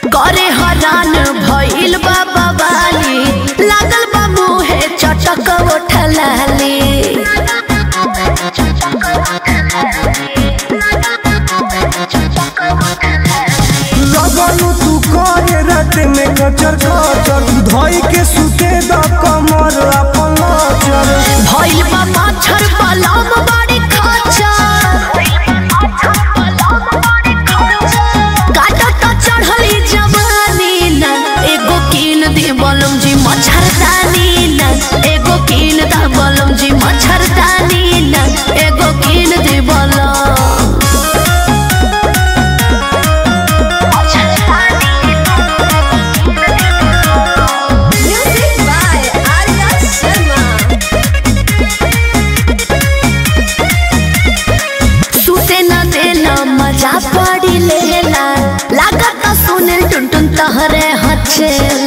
करे हरान भइल बा बवाली लागल बा मुहे चटक उठलाली लगलू तू करे रात में कचर कचर धोई के सुते द कमर अपन नजर भइल बा माछर पलम बड़ी खचा काटत चढ़ली जवानी ना एगो कीन दे बलम जी मच्छरदानी ना एगो कीन दा बलम जी मच्छरदानी ना एगो कीन दे बलम Music by Arya Sharma. सुते न देना मजा पड़ी लेला लागत सुने टुन टुन तहरे हच्छे